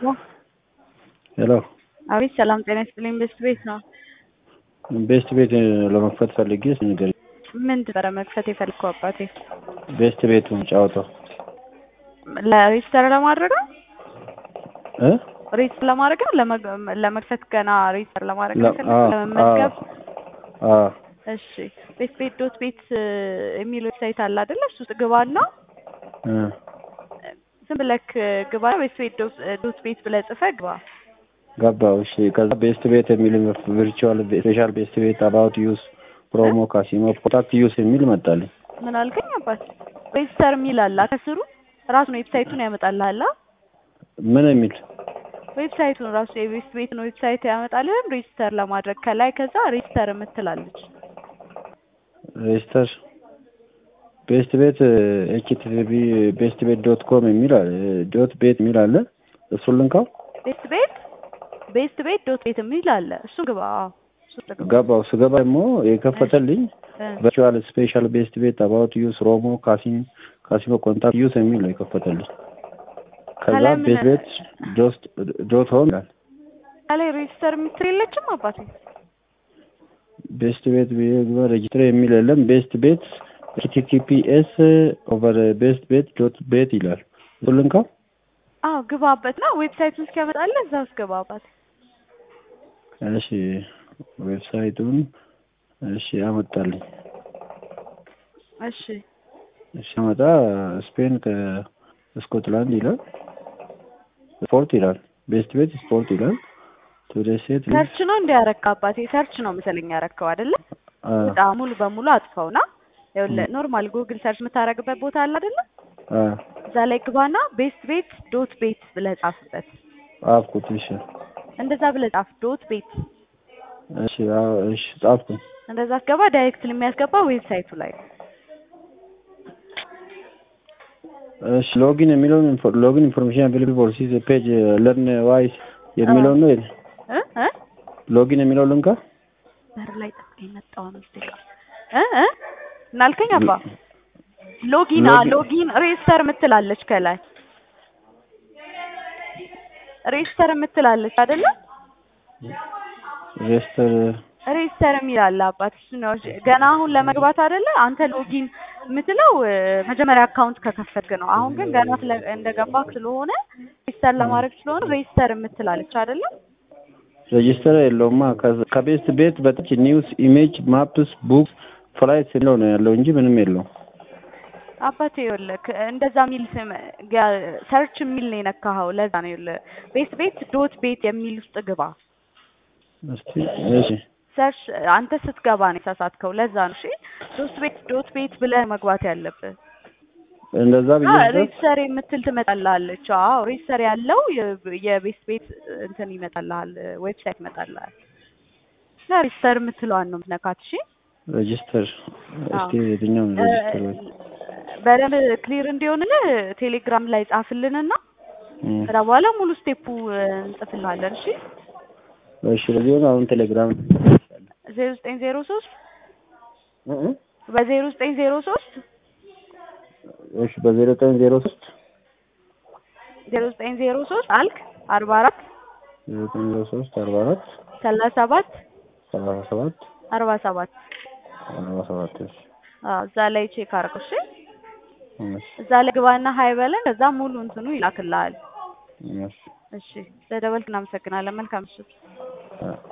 ሄሎ አቤት ሰላም ጤና ይስጥልኝ። ቤስት ቤት ነው። ቤስት ቤት ለመክፈት ፈልጌ ንገሪኝ። ምን ነበረ መክፈት የፈልከው አባቴ? ቤስት ቤቱን ጫወታው ለሬጅስተር ለማድረግ ነው። እ ሬጅስተር ለማድረግ ነው። ለመግ- ለመክፈት ገና ሬጅስተር ለማድረግ ነው ለ- የፈለግከው? አዎ፣ ለመመዝገብ አ እሺ። ቤት ቤት ዶት ቤት የሚል ዌብሳይት አለ አይደለ? እሱ ውስጥ ግባና እ ዝም ብለክ ግባ። ቤት ቤት ዶት ቤት ብለህ ጽፈህ ግባ። ገባው። እሺ ከዛ ቤስት ቤት የሚል ቪርቹዋል ስፔሻል ቤስት ቤት አባውት ዩስ ፕሮሞ ካሲኖ ኮንታክት ዩስ የሚል መጣልኝ። ምን አልከኝ አባት? ሬጅስተር የሚል አለ ከስሩ ራሱን ዌብሳይቱን ያመጣልሃል። ምን የሚል ዌብሳይቱን ራሱ የቤስት ቤትን ዌብሳይት ያመጣልህን ሬጅስተር ለማድረግ ከላይ ከዛ ሬጅስተር የምትላለች ሬጅስተር ቤስት ቤት ኤችቲቲፒ ቤስት ቤት ዶት ኮም የሚል አለ ዶት ቤት የሚል አለ። እሱን ልንካው። ቤስት ቤት ቤስት ቤት ዶት ቤት የሚል አለ። እሱ ግባ። አዎ፣ እሱ ውስጥ ግባ። ገባው። ስገባ ደግሞ የከፈተልኝ እ ቨርቹዋል ስፔሻል ቤስት ቤት አባውት ዩስ ሮሞ ካሲን ካሲኖ ኮንታክት ዩስ የሚል ነው የከፈተልኝ። ከዛ ከላይ ምን- ቤስት ቤት ዶት ዶት ሆም ይላል። ከላይ ሬጅስተር የምትል የለችም አባቴ? ቤስት ቤት ሬጅስትር የሚል የለም። ቤስት ቤት ኤችቲቲፒኤስ ኦቨር ቤስት ቤት ዶት ቤት ይላል። እሱን ልንካው። አዎ ግባበት እና ዌብሳይቱን እስኪያመጣልህ እዛ ውስጥ ግባ አባቴ። እሺ ዌብሳይቱን እሺ አመጣልኝ። እሺ እሺ አመጣ ስፔን ከስኮትላንድ ይላል። ስፖርት ይላል። ቤስት ቤት ስፖርት ይላል። ቱዴ ሴት ሰርች ነው እንዲያረካ አባቴ። ሰርች ነው መሰለኝ ያረከው አይደለ? በጣም ሙሉ በሙሉ አጥፋውና ይኸውልህ ኖርማል ጉግል ሰርች የምታደርግበት ቦታ አለ አይደለ? እዛ ላይ ግባና ቤስት ቤት ዶት ቤት ብለህ ጻፍበት። ጻፍኩት። እሺ እንደዛ ብለህ ጻፍ ዶት ቤት። እሺ አዎ፣ እሺ ጻፍኩኝ። እንደዛ አስገባ። ዳይሬክት የሚያስገባ ዌብሳይቱ ላይ እሺ ሎጊን የሚለውን ኢንፎ- ሎጊን ኢንፎርሜሽን አቬሌብል ፎር ዚስ ፔጅ ለርን ዋይስ የሚለውን ነው የለ? እ እ ሎጊን የሚለው ልንካ። በር ላይ ጠብቀኝ መጣሁ አምስት ደቂቃ እ እ እናልከኝ አባ ሎጊን አ ሎጊን- ሎጊን ሬጅስተር የምትላለች ከላይ ሬጅስተር የምትላለች አይደለ? ሬጅስተር ሬጅስተር የሚል አለ አባት። እሱ ነው ገና አሁን ለመግባት አይደለ? አንተ ሎጊን የምትለው እ፣ መጀመሪያ አካውንት ከከፈትክ ነው። አሁን ግን ገና ስለ- እንደገባክ ስለሆነ ሬጅስተር ለማድረግ ስለሆነ ሬጅስተር የምትላለች አይደለ? ሬጅስተር የለውማ። ከዛ- ከቤስት ቤት በታች ኒውስ፣ ኢሜጅ፣ ማፕስ፣ ቡክስ፣ ፍላይትስ የሚለው ነው ያለው እንጂ ምንም የለውም። አባቴ ይኸውልህ እንደዛ የሚል ስም ሰርች የሚል ነው የነካኸው። ለዛ ነው ይኸውልህ ቤት ቤት ዶት ቤት የሚል ውስጥ ግባ። እስቲ እሺ ሰርች አንተ ስትገባ ነው የተሳሳትከው። ለዛ ነው እሺ። ዶት ቤት ዶት ቤት ብለህ መግባት ያለብህ። እንደዛ ብዬ አዎ ነበር። ሬጅስተር የምትል ትመጣልሃለች። አዎ ሬጅስተር ያለው የ- የቤት ቤት እንትን ይመጣልሃል፣ ዌብሳይት ይመጣልሃል። እና ሬጅስተር የምትለዋን ነው የምትነካት። እሺ ሬጅስተር እስቲ አዎ። የትኛው ነው ሬጅስተር? ወይ? በደንብ ክሊር እንዲሆንልህ ቴሌግራም ላይ ጻፍልንና እም፣ ከዛ በኋላ ሙሉ ስቴፑ እንጽፍልሃለን። እሺ እሺ ለዚህ ነው አሁን ቴሌግራም ዜሮ ዘጠኝ ዜሮ ሶስት እ እ በዜሮ ዘጠኝ ዜሮ ሶስት እሺ በዜሮ ዘጠኝ ዜሮ ሶስት ዜሮ ዘጠኝ ዜሮ ሶስት አልክ አርባ አራት ዜሮ ዘጠኝ ዜሮ ሶስት አርባ አራት ሰላሳ ሰባት ሰላሳ ሰባት አርባ ሰባት አርባ ሰባት እሺ አዎ እዛ ላይ ቼክ አድርገው። እሺ እሺ እዛ ላይ ግባና ሀይ በለን። ከዛ ሙሉ እንትኑ ይላክልሃል። እሺ እሺ ስለደወልክ እናመሰግናለን። መልካም ምሽት። አ